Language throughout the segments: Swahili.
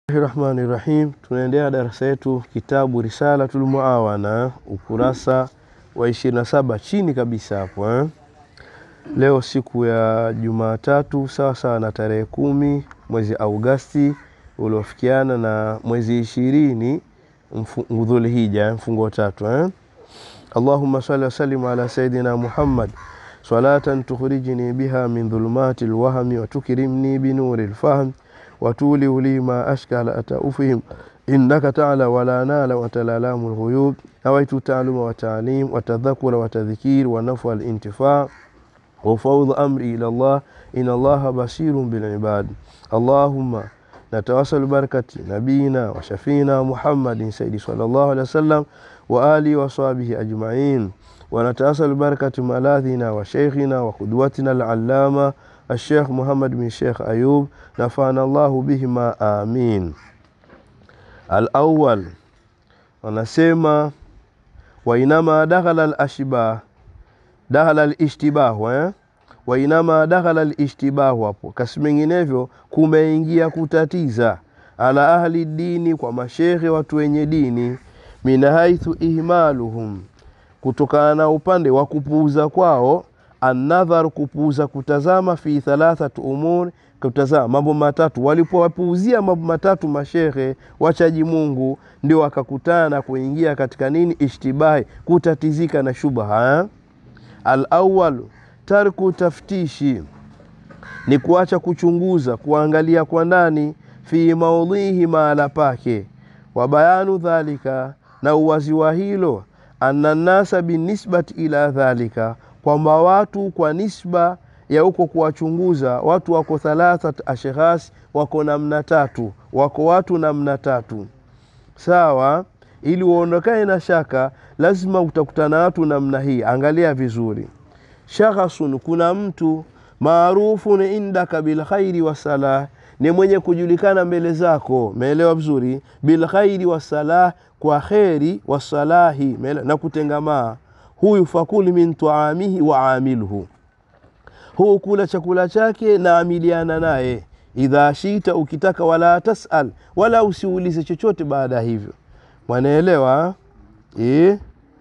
Rahmani Rahim, tunaendelea darasa yetu kitabu Risalatul Muawana ukurasa wa 27 chini kabisa hapo eh. Leo siku ya Jumatatu sawa sawa na tarehe kumi mwezi Augasti uliofikiana na mwezi ishirini Dhulhija mfungo tatu eh. Allahumma salli wa sallim ala sayidina Muhammad salatan tukhrijni biha min dhulumati lwahmi wa tukrimni binuri lfahm وتولي لي ما أشكال أتأفهم إنك تعالى ولا نال وتلالام الغيوب نويت تعلم وتعليم وتذكر وتذكير ونفع الانتفاع وفوض أمري إلى الله إن الله بصير بالعباد اللهم نتواصل بركة نبينا وشفينا محمد سيدي صلى الله عليه وسلم وآله وصحبه أجمعين ونتواصل بركة ملاذنا وشيخنا وقدوتنا العلامة الشيخ محمد بن شيخ أيوب نفعنا الله بهما آمين الأول wanasema wainama dakhala alashbah dakhala alishtibahu eh? wainama dakhala alishtibahu hapo kasi menginevyo kumeingia kutatiza ala ahli dini kwa mashekhe watu wenye dini min haithu ihmaluhum kutokana na upande wa kupuuza kwao annadhar kupuuza kutazama fi thalathatu umur kutazama mambo matatu walipowapuuzia mambo matatu mashehe wachaji mungu ndio wakakutana na kuingia katika nini ishtibahi kutatizika na shubha alawalu tarku taftishi ni kuacha kuchunguza kuangalia kwa ndani fi maudhihi mahala pake wa bayanu dhalika na uwazi wa hilo anna nnasa binisbati ila dhalika kwamba watu kwa nisba ya huko kuwachunguza watu wako thalathat ashkhas wako namna tatu wako watu namna tatu sawa ili uondokane na shaka lazima utakutana watu namna hii angalia vizuri shakhasun kuna mtu maarufun indaka bilkhairi wasalah ni mwenye kujulikana mbele zako meelewa vizuri bilkhairi wasalah kwa kheri wasalahi na kutengamaa huyu fakuli min taamihi wa amilhu huu kula chakula chake na amiliana naye idha shita ukitaka wala tasal wala usiulize chochote baada ya hivyo mwanaelewa e?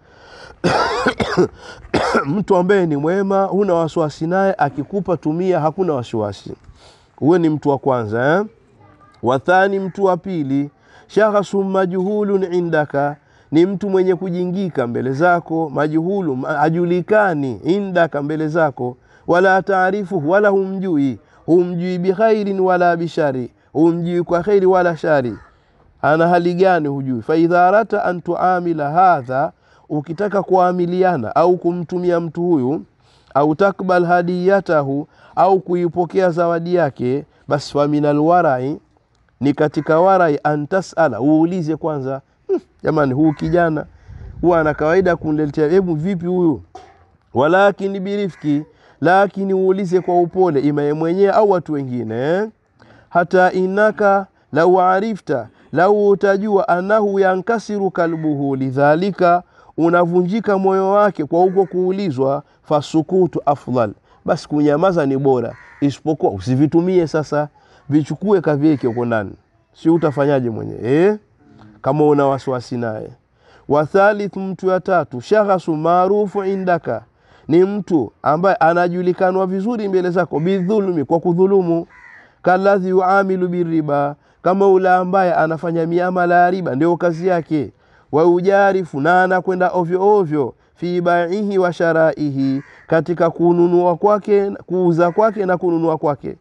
mtu ambaye ni mwema huna wasiwasi naye akikupa tumia hakuna wasiwasi huwe ni mtu wa kwanza eh? wathani mtu wa pili shakhasun majhulun indaka ni mtu mwenye kujingika mbele zako majuhulu hajulikani indaka mbele zako wala taarifuhu wala humjui humjui bikhairin wala bishari humjui kwa khairi wala shari ana hali gani hujui faidha arata an tuamila hadha ukitaka kuamiliana au kumtumia mtu huyu au takbal hadiyatahu au kuipokea zawadi yake basi faminal warai ni katika warai an tasala uulize kwanza hmm, jamani huu kijana huwa ana kawaida kuniletea hebu vipi huyu walakini birifki lakini uulize kwa upole imaye mwenyewe au watu wengine eh? hata inaka lau arifta lau utajua anahu yankasiru kalbuhu lidhalika unavunjika moyo wake kwa huko kuulizwa fasukutu afdal basi kunyamaza ni bora isipokuwa usivitumie sasa vichukue kavieke huko ndani si utafanyaje mwenyewe eh? kama una wasiwasi naye wathalith mtu ya tatu shakhasu maarufu indaka ni mtu ambaye anajulikanwa vizuri mbele zako bidhulumi kwa kudhulumu kaladhi yuamilu biriba kama ule ambaye anafanya miamala ya riba ndio kazi yake waujarifu na anakwenda ovyo ovyo fi baihi wa sharaihi katika kununua kwake kuuza kwake na kununua kwake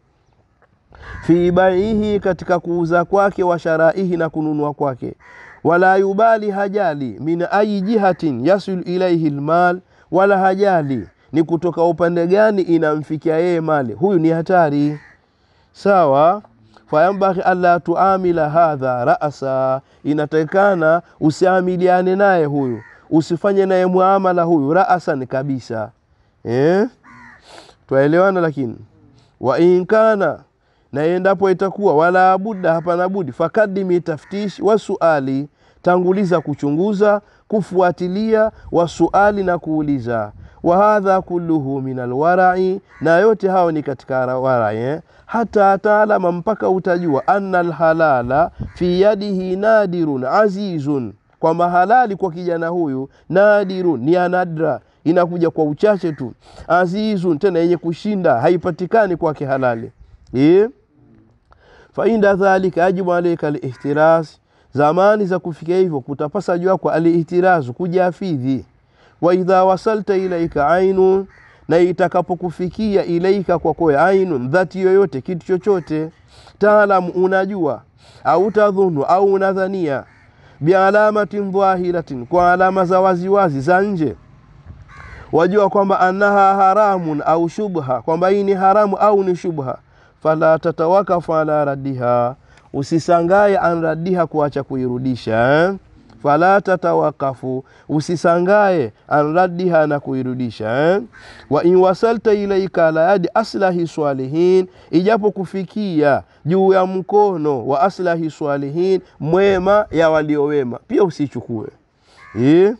fi baihi katika kuuza kwake wa sharaihi na kununua kwake wala yubali hajali min ayi jihatin yasil ilaihi lmal wala hajali ni kutoka upande gani inamfikia yeye mali huyu ni hatari sawa fayambaghi alla tuamila hadha rasa inatakikana usiamiliane naye huyu usifanye naye muamala huyu rasan kabisa eh? twaelewana lakini wa inkana na endapo itakuwa wala budda hapana budi fakadimi taftish wa suali tanguliza kuchunguza kufuatilia wa suali na kuuliza wa hadha kulluhu min alwarai, na yote hao ni katika warai eh? hata taalama, mpaka utajua anna alhalala fi yadihi nadirun azizun, kwamba halali kwa kijana huyu nadirun, ni anadra, inakuja kwa uchache tu, azizun, tena yenye kushinda, haipatikani kwake halali eh? fainda dhalika yajibu alaika alihtiraz, zamani za kufikia hivyo kutapasa juu yako alihtirazu, kujiafidhi. Wa idha wasalta ilaika ainun, na itakapokufikia ilaika kwako ainun, dhati yoyote, kitu chochote, taalamu, unajua au tadhunu, au unadhania, bialamatin dhahiratin, kwa alama za waziwazi za nje wajua kwamba annaha haramun au shubha, kwamba hii ni haramu au ni shubha fala tatawakafu ala raddiha, usisangaye an raddiha, kuacha kuirudisha eh? fala tatawakafu, usisangaye an raddiha, na kuirudisha eh? wa in wasalta ilaika ala yadi aslahi swalihin, ijapo kufikia juu ya mkono wa aslahi swalihin, mwema ya waliowema, pia usichukue eh?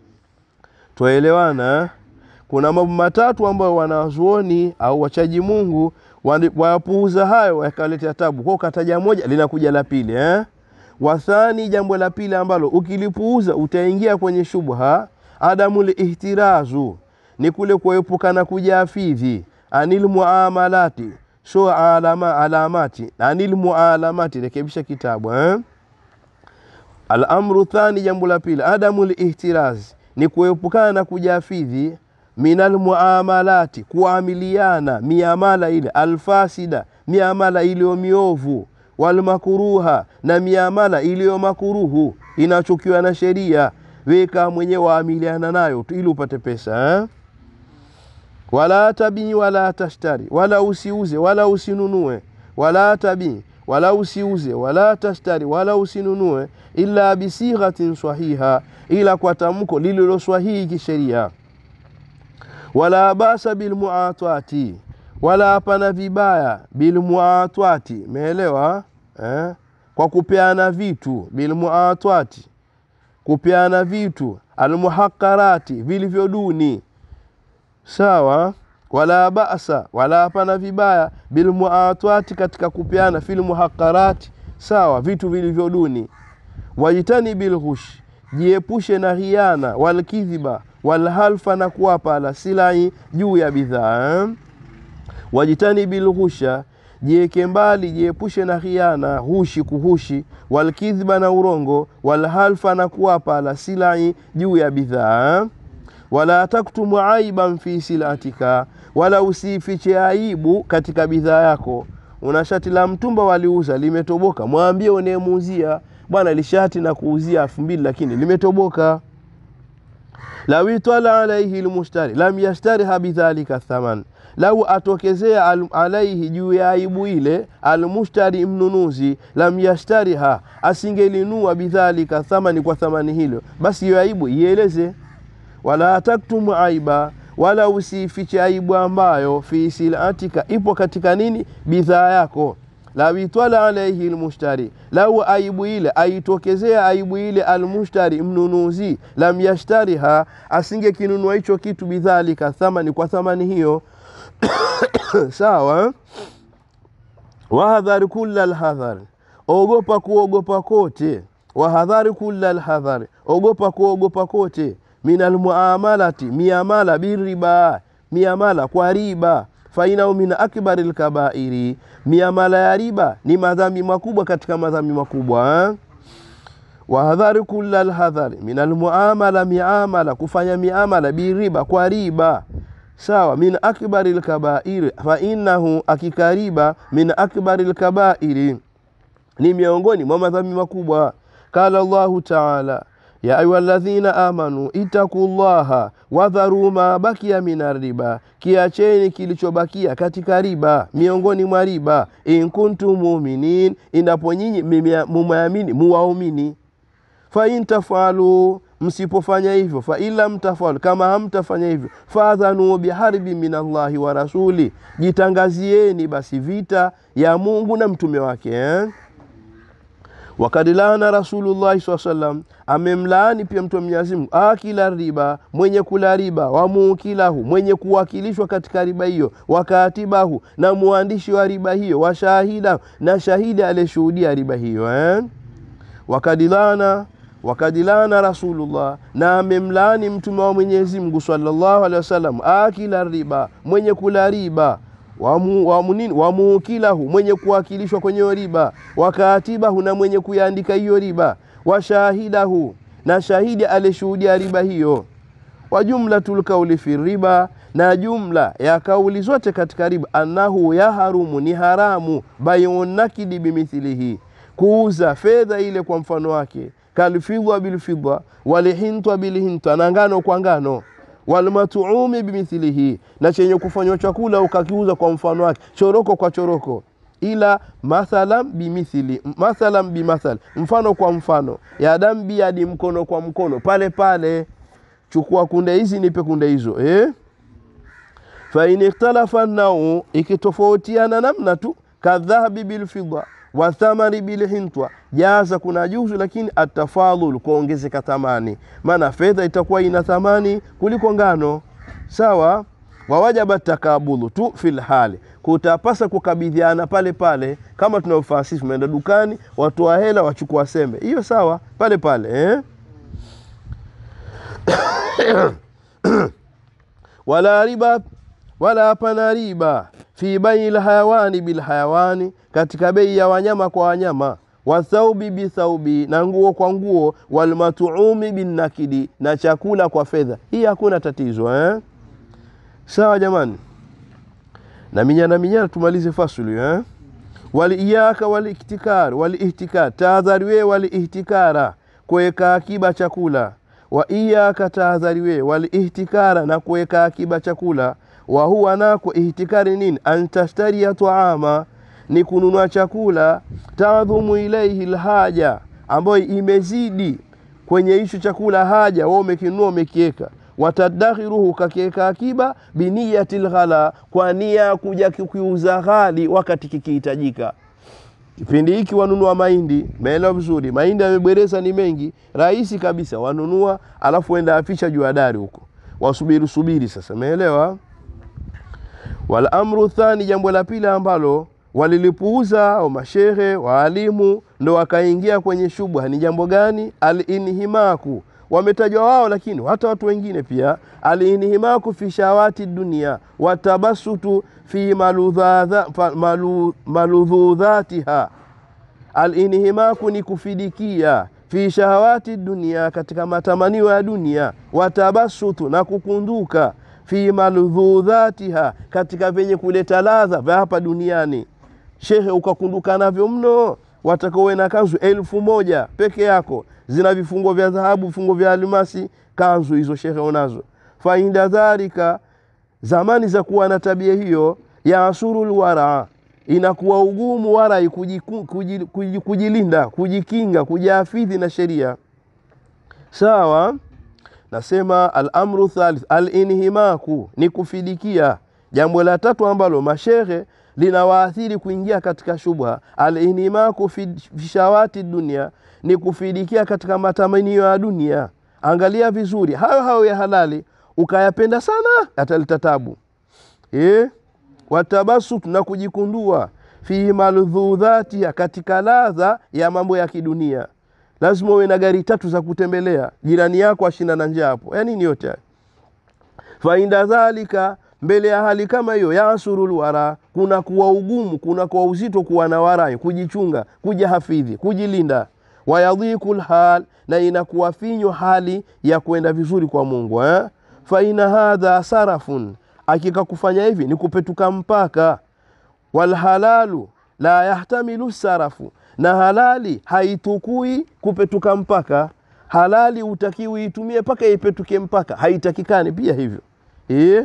Twaelewana eh? Kuna mambo matatu ambayo wanazuoni au wachaji Mungu wayapuuza hayo yakaletea tabu kwao, kataja moja linakuja la pili eh? Wathani, jambo la pili ambalo ukilipuuza utaingia kwenye shubha, adamu lihtirazu, ni kule kuepukana kujaafidhi, anil muamalati so alama, alamati anil mualamati, rekebisha kitabu eh? Alamru thani, jambo la pili adamu lihtiraz, ni kuepukana na kujaafidhi minal muamalati kuamiliana miamala ile alfasida miamala iliyo miovu, walmakuruha na miamala iliyo makuruhu inachukiwa na sheria, weka mwenyewe waamiliana nayo tu ili upate pesa eh? wala tabii wala tashtari, wala usiuze wala usinunue, wala tabii wala usiuze wala tashtari wala usinunue, illa bisighatin sahiha, ila kwa tamko lililo swahihi kisheria wala basa bilmuatwati, wala hapana vibaya bilmuatwati, meelewa eh? kwa kupeana vitu bilmuatwati, kupeana vitu almuhaqarati, vilivyo duni sawa. Wala basa, wala hapana vibaya bilmuatwati, katika kupeana filmuhaqarati, sawa, vitu vilivyo duni. Wajitani bilghush, jiepushe na khiana, walkidhiba walhalfa na kuwapa ala silai juu ya bidhaa eh? wajitani bilghusha jieke mbali jiepushe na khiana hushi kuhushi walkidhba na urongo walhalfa na kuwapa ala silai juu ya bidhaa eh? wala taktumu aiban fi silatika wala usifiche aibu katika bidhaa yako una shati la mtumba waliuza limetoboka mwambie unayemuuzia bwana lishati na kuuzia elfu mbili lakini limetoboka lau itala alaihi lmushtari lam yashtariha bidhalika thaman, lau atokezea alaihi juu ya aibu ile almushtari mnunuzi, lam yashtariha asingelinua bidhalika thamani, kwa thamani hilo, basi hiyo aibu ieleze. Wala taktumu aiba, wala usifiche aibu ambayo fi silatika, ipo katika nini, bidhaa yako lau itwala alaihi lmushtari, lau aibu ile aitokezea aibu ile almushtari mnunuzi, lam yashtariha asinge kinunua hicho kitu bidhalika thamani, kwa thamani hiyo sawa. Wahadhari kulla lhadhari, ogopa kuogopa kote. Wahadhari kulla lhadhari, ogopa kuogopa kote. Min almuamalati, miamala biriba, miamala kwa riba fainahu min akbari lkabairi, miamala ya riba ni madhambi makubwa katika madhambi makubwa eh? Wahadhari kulla lhadhari min almuamala, miamala kufanya miamala biriba kwa riba sawa, min akbari lkabairi, fainahu akika riba min akbari lkabairi, ni miongoni mwa madhambi makubwa. Qala Allahu taala ya ayuha ladhina amanu itaku llaha wadharu ma bakia min riba, kiacheni kilichobakia katika riba, miongoni mwa riba. In kuntum muminin, inapo nyinyi mumeamini muwaumini. Fa in tafalu, msipofanya hivyo. Fa in lam tafalu, kama hamtafanya hivyo. Fadhanu biharbi min Allahi wa rasuli, jitangazieni basi vita ya Mungu na mtume wake eh? wakad laana rasulullahi saa salam amemlaani pia mtu wa Mwenyezi Mungu akila riba mwenye kula riba wamukilahu mwenye kuwakilishwa katika riba hiyo wakatibahu na mwandishi wa riba hiyo washahidahu na shahidi aliyeshuhudia riba hiyo eh? wakadilana wakadilana rasulullah na amemlaani mtume wa Mwenyezi Mungu sallallahu alaihi wasallam akila riba mwenye kula riba wamukilahu wa mwenye kuwakilishwa kwenye riba wakatibahu na mwenye kuyaandika hiyo riba washahidahu na shahidi aliyeshuhudia riba hiyo wa jumlatul kauli fi riba na jumla ya kauli zote katika riba annahu yaharumu ni haramu baiun nakidi bimithilihi kuuza fedha ile kwa mfano wake kalfidha bilfidha walihintwa bilhintwa na ngano kwa ngano walmatuumi bimithilihi na chenye kufanywa chakula ukakiuza kwa mfano wake choroko kwa choroko ila mathalan bimithili mathalan bimathal mfano kwa mfano yadam biyadi mkono kwa mkono pale pale chukua kunde hizi nipe kunde hizo eh? fain ikhtalafa nau ikitofautiana namna tu kadhahabi bilfidda wa thamani bilhintwa jaza kuna juzu lakini atafadhul kuongezeka thamani maana fedha itakuwa ina thamani kuliko ngano sawa wawajaba takabulu tu fil hali kutapasa kukabidhiana pale pale kama tunavyofanya sisi tumeenda dukani watoa hela wachukua sembe hiyo sawa pale pale eh? wala riba wala hapana riba fi bai lhayawani bilhayawani katika bei ya wanyama kwa wanyama wathaubi bithaubi na nguo kwa nguo walmatuumi binnakidi na chakula kwa fedha hii hakuna tatizo eh? sawa jamani na minyana minyana tumalize fasulu eh? waliiyaka waliktikar waliihtikar tahadhariwe waliihtikara kuweka akiba chakula wa iyaka tahadhariwe waliihtikara na kuweka akiba chakula wa huwa nako ihtikari nini antashtaria taama ni kununua chakula tadhumu ilaihi lhaja ambayo imezidi kwenye hicho chakula haja wewe umekinunua umekiweka watadakhiruhu kakiweka akiba biniyati lghala kwa nia kuja kukiuza ghali wakati kikihitajika kipindi hiki wanunua mahindi meelewa vizuri mahindi yamebwereza ni mengi rahisi kabisa wanunua alafu enda afisha juu ya dari huko wasubiri subiri sasa meelewa wal amru thani jambo la pili ambalo walilipuuza au mashehe waalimu ndo wakaingia kwenye shubha ni jambo gani alinhimaku wametajwa wao lakini hata watu wengine pia alinhimaku fi shawati dunia watabasutu fi maludhadha- malu- maludhudhatiha alinhimaku ni kufidikia fi shahawati dunia katika matamanio ya dunia watabasutu na kukunduka fi maludhudhatiha katika vyenye kuleta ladha vya hapa duniani shehe ukakunduka navyo mno watakaowe na kanzu elfu moja peke yako zina vifungo vya dhahabu vifungo vya almasi kanzu hizo shehe unazo fainda dhalika zamani za kuwa na tabia hiyo ya asuru lwara inakuwa ugumu warai kujiku- kuji- kuji- kujilinda kujikinga kujiafidhi na sheria sawa nasema alamru thalith alinhimaku ni kufidikia jambo la tatu ambalo mashehe linawaathiri kuingia katika shubha alinhimaku fi fi shawati dunia ni kufidikia katika matamanio ya dunia angalia vizuri hayo hayo ya halali ukayapenda sana yataleta tabu eh? watabasut na kujikundua fihi maludhudhatia katika ladha ya mambo ya kidunia lazima uwe na gari tatu za kutembelea jirani yako ashinda na njaa hapo ya nini yote haya fainda dhalika mbele ya hali kama hiyo yasurul wara kuna kuwa ugumu kuna kuwa uzito kuwa na warai kujichunga kujihafidhi kujilinda wayadhiku lhal na inakuwa finyo hali ya kwenda vizuri kwa mungu eh? faina hadha sarafun akika kufanya hivi ni kupetuka mpaka walhalalu la yahtamilu sarafu na halali haitukui kupetuka mpaka halali utakiwi itumie mpaka ipetuke mpaka haitakikani pia hivyo e?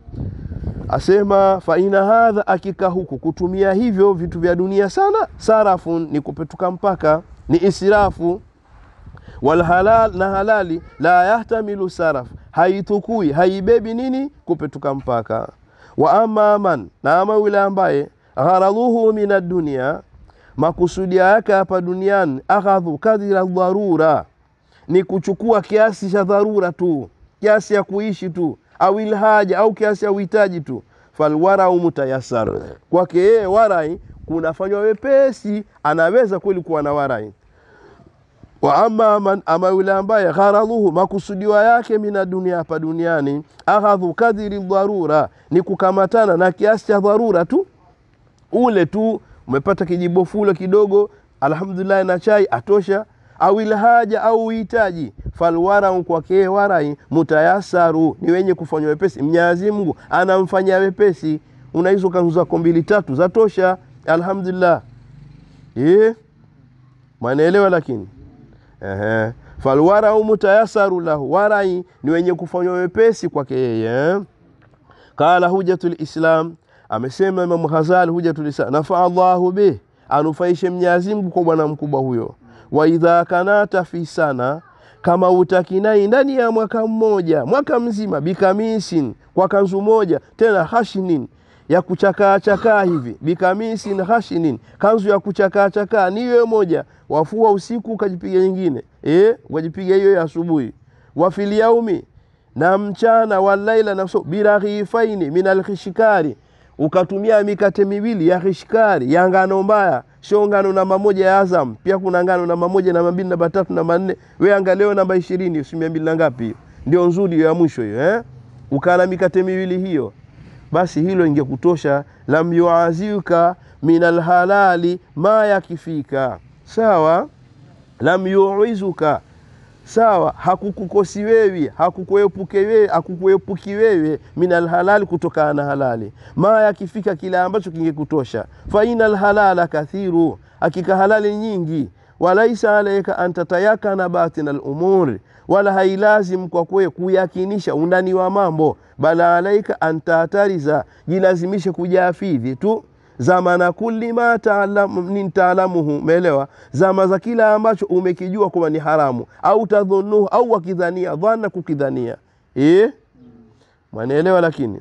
asema faina hadha akika huku kutumia hivyo vitu vya dunia sana sarafun ni kupetuka mpaka ni israfu walhalal na halali la yahtamilu saraf haitukui haibebi nini kupetuka mpaka wa ama man na ama yule ambaye gharadhuhu min addunia makusudia yake hapa duniani akhadhu kadhira dharura ni kuchukua kiasi cha dharura tu kiasi ya kuishi tu au ilhaja au kiasi ya uhitaji tu falwarau mutayasar kwake yeye warai kunafanywa wepesi anaweza kweli kuwa na warai wa ama man, ama yule ambaye gharadhuhu makusudiwa yake mina dunia hapa duniani akhadhu kadhiri dharura ni kukamatana na kiasi cha dharura tu ule tu umepata kijibofulo kidogo alhamdulillah na chai atosha au ilhaja au uhitaji falwarau kwake warai mutayasaru ni wenye kufanywa wepesi mnyazi mungu anamfanyia wepesi una hizo kanzu zako mbili tatu zatosha alhamdulillah eh mwanaelewa lakini Ehe. falwarau mutayasaru lahu warai ni wenye kufanywa wepesi kwake yeye qala hujatul islam amesema imamu ghazali hujatul islam nafaa llahu bih anufaishe mnyazi mungu kwa bwana mkubwa huyo wa idha kanata fi sana kama utakinai ndani ya mwaka mmoja mwaka mzima bikamisin kwa kanzu moja tena hashinin ya kuchakaa chakaa hivi bikamisin hashinin kanzu ya kuchakaa chakaa ni hiyo moja wafua usiku ukajipiga nyingine eh ukajipiga hiyo ya asubuhi wafil yaumi na mchana walaila na so biraghifaini min alkhishkari ukatumia mikate miwili ya khishkari ya ngano mbaya sio ngano namba moja ya Azam pia kuna ngano namba moja namba mbili namba tatu namba nne we angaleo namba ishirini usimia mbili na ngapi hiyo ndio nzuri hiyo ya mwisho hiyo eh? ukala mikate miwili hiyo basi hilo ingekutosha lam yuaziuka min alhalali ma yakifika sawa lam yuizuka sawa hakukukosi wewe hakukuepuke wewe hakukuepuki wewe min alhalali kutokana na halali ma yakifika kile ambacho kingekutosha fa inal halala kathiru hakika halali nyingi walaisa alaika an tatayakana batina lumuri wala hailazim kwa kwe kuyakinisha undani wa mambo bala alaika an tatariza jilazimishe kujafidhi tu zamana kulli ma taalamu, taalamuhu umeelewa zama za kila ambacho umekijua kwamba ni haramu au tadhunuhu au wakidhania dhana kukidhania e? mwanaelewa lakini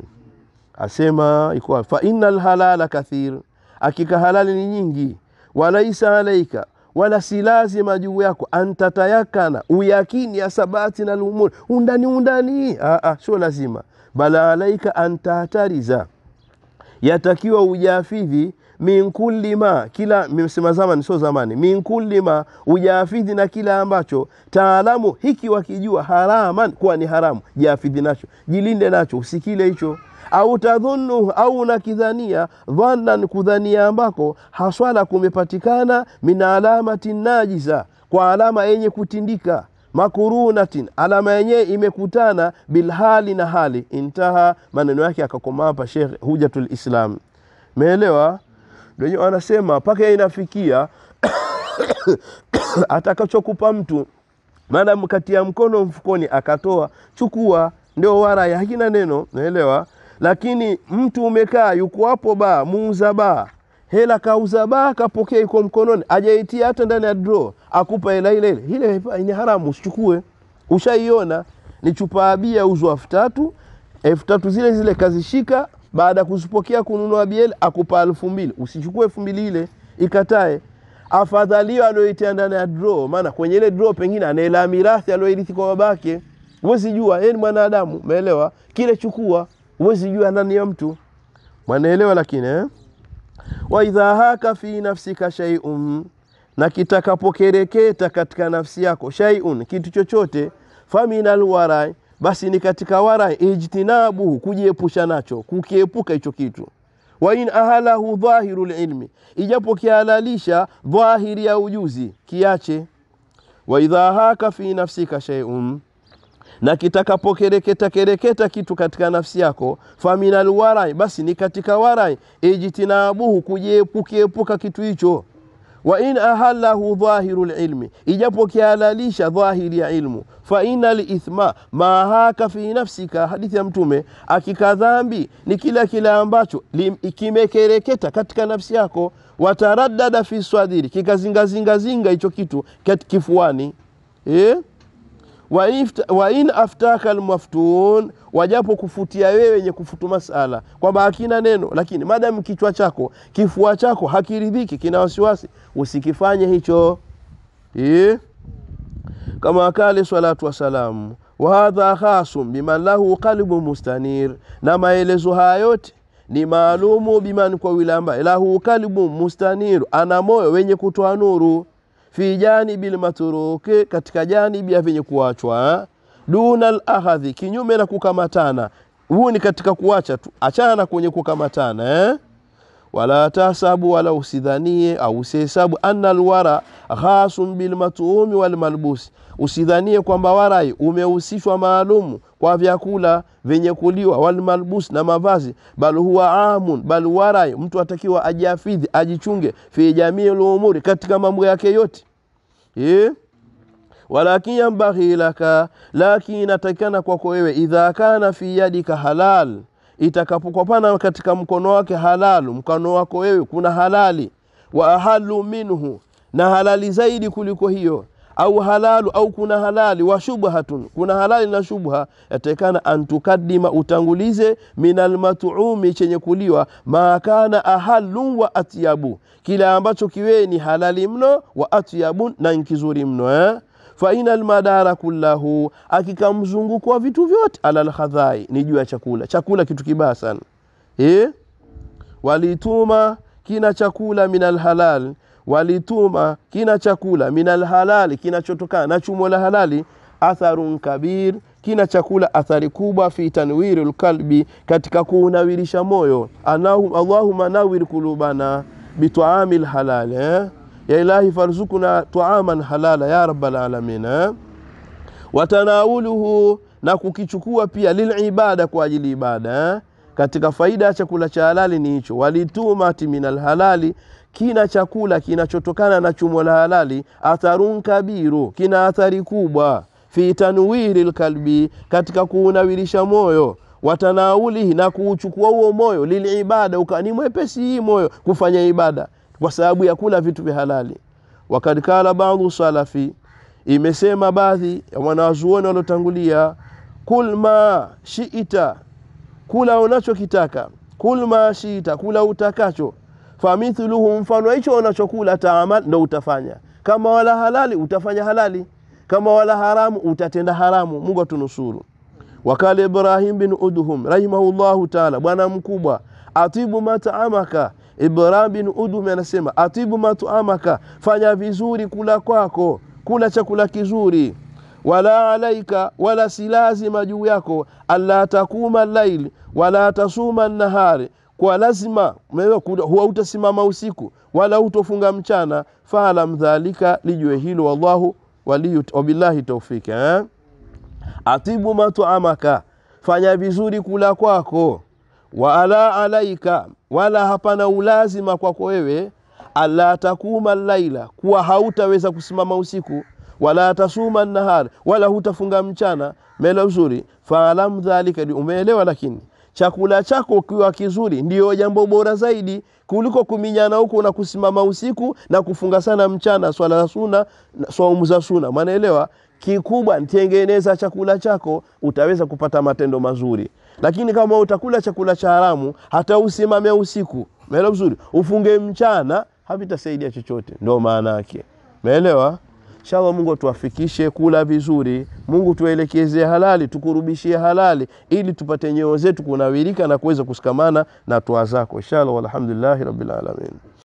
asema iko fa innal halala kathir akika halali ni nyingi walaisa alaika wala si lazima juu yako antatayakana uyakini asabati na lumuri undani undani sio lazima bala alaika antatariza yatakiwa ujafidhi min kulli ma kila msema zamani sio zamani min kulli ma ujafidhi na kila ambacho taalamu hiki wakijua haraman kuwa ni haramu jafidhi nacho jilinde nacho usikile hicho au tadhunnu au unakidhania dhannan kudhania ambako haswala kumepatikana min alamati najisa kwa alama yenye kutindika makurunatin alama yenyewe imekutana bilhali na hali intaha maneno yake akakoma hapa shekh hujatul islam meelewa ndio anasema mpaka inafikia atakachokupa mtu maadamu katia mkono mfukoni akatoa chukua ndio waraya hakina neno naelewa lakini mtu umekaa yuko hapo baa muuza baa hela kauza baa kapokea iko mkononi ajaitia hata ndani ya draw akupa hela ile ile ile ni haramu usichukue ushaiona ni chupa ya bia uzwa elfu tatu elfu tatu zile zile kazishika baada ya kuzipokea kununua bia akupa elfu mbili usichukue elfu mbili ile ikatae afadhalio alioitia ndani ya draw maana kwenye ile draw pengine anaela mirathi alioirithi kwa babake huwezi jua yeye ni mwanadamu umeelewa kile chukua huwezi jua ndani ya mtu mwanaelewa lakini eh? wa idha haka fi nafsika shay'un na kitakapokereketa katika nafsi yako shay'un kitu chochote faminal warai basi ni katika warai ijtinabuhu kujiepusha nacho kukiepuka hicho kitu wa in ahalahu dhahiru lilmi ijapo kihalalisha dhahiri ya ujuzi kiache wa idha haka fi nafsika shay'un na kitakapokereketa kereketa kitu katika nafsi yako faminal warai basi ni katika warai ijtinabuhu kukiepuka kitu hicho wa in ahallahu dhahiru lilmi ijapo kihalalisha dhahiri ya ilmu fa ina lithma ma haka fi nafsika hadithi ya mtume akika dhambi ni kila kile ambacho kimekereketa katika nafsi yako wataraddada fi swadiri kikazingazingazinga hicho kitu kifuani eh? wa ifta- wa in aftaka almaftun, wajapo kufutia wewe wenye kufutu masala kwamba hakina neno, lakini madamu kichwa chako kifua chako hakiridhiki, kina wasiwasi, usikifanye hicho eh? kama kale salatu wassalamu wahadha khasum biman lahu qalbu mustanir, na maelezo haya yote ni maalumu biman, kwa yule ambaye lahu qalbu mustanir, ana moyo wenye kutoa nuru fi janibi lmatruki, katika janibi ya vyenye kuachwa duna lahadhi, kinyume na kukamatana. Huu ni katika kuacha tu, achana na kwenye kukamatana eh? wala tasabu wala usidhanie au usihesabu anna alwara khasun bilmatumi walmalbusi, usidhanie kwamba warai umehusishwa maalumu kwa vyakula vyenye kuliwa, walmalbus na mavazi, bal huwa amun, bal warai mtu atakiwa ajiafidhi ajichunge, fi jamii lumuri, katika mambo yake yote eh? walakin yambaghi laka, lakini inatakikana kwako wewe, idha kana fi yadika halal, itakapokopana katika mkono wake halalu, mkono wako wewe kuna halali, wa ahalu minhu, na halali zaidi kuliko hiyo au halalu au kuna halali wa shubhatun, kuna halali na shubha, yatakikana antukadima, utangulize min almatumi, chenye kuliwa, ma kana ahalu wa atyabu, kile ambacho kiwe ni halali mno, wa atyabun, na nkizuri mno eh? faina almadara kullahu, akika mzunguko wa vitu vyote ala lkhadhai, ni juu ya chakula. Chakula kitu kibaya sana eh? walituma kina chakula min alhalal, walituma kina chakula min alhalali, kinachotokana na chumo la halali, atharun kabir, kina chakula athari kubwa, fi tanwiri lkalbi, katika kuunawirisha moyo. Anahu, Allahumma nawir kulubana bitaami lhalal eh? ya ilahi farzukuna taaman halala ya rabbal alamin eh? watanawuluhu na kukichukua pia lilibada kwa ajili ibada eh? katika faida ya chakula cha halali ni hicho walitumati min alhalali kina chakula kinachotokana na chumo la halali atharun kabiru kina athari kubwa fi tanwiri lkalbi katika kuunawirisha moyo watanaulihi na kuuchukua huo moyo lilibada ukani mwepesi hii moyo kufanya ibada kwa sababu ya kula vitu vya halali. Wakad kala baadhu salafi, imesema baadhi ya wanawazuoni waliotangulia, kul ma shiita, kula unachokitaka, kul ma shiita, kula utakacho, famithluhu, mfano hicho unachokula, taamal, ndo utafanya. Kama wala halali utafanya halali, kama wala haramu utatenda haramu. Mungu atunusuru. Wakala Ibrahim bin Udhum rahimahullahu taala, bwana mkubwa, atibu mataamaka Ibrahim bin Udhum anasema atibu matuamaka, fanya vizuri kula kwako, kula chakula kizuri. Wala alaika, wala si lazima juu yako, alla takuma laili wala tasuma nahari, kwa lazima huwa utasimama usiku wala hutofunga mchana. Faalam dhalika, lijue hilo. Wallahu waliyu, wabillahi taufiki eh? Atibu matuamaka, fanya vizuri kula kwako wala alaika wala hapana ulazima kwako wewe, alla takuma laila, kuwa hautaweza kusimama usiku, wala tasuma nahar, wala hutafunga mchana. Melo uzuri, faalam dhalika, umeelewa. Lakini chakula chako kiwa kizuri ndiyo jambo bora zaidi kuliko kuminyana huko na kusimama usiku na kufunga sana mchana, swala za suna, saumu za suna, manaelewa. Kikubwa ntengeneza chakula chako, utaweza kupata matendo mazuri lakini kama utakula chakula cha haramu, hata usimame usiku, meelewa vizuri, ufunge mchana, havitasaidia chochote. Ndo maana yake, meelewa. Inshallah, Mungu atuafikishe kula vizuri, Mungu tuelekezee halali, tukurubishie halali, ili tupate nyoyo zetu kunawirika na kuweza kushikamana na toa zako, inshallah. Walhamdulillahi rabbil alamin.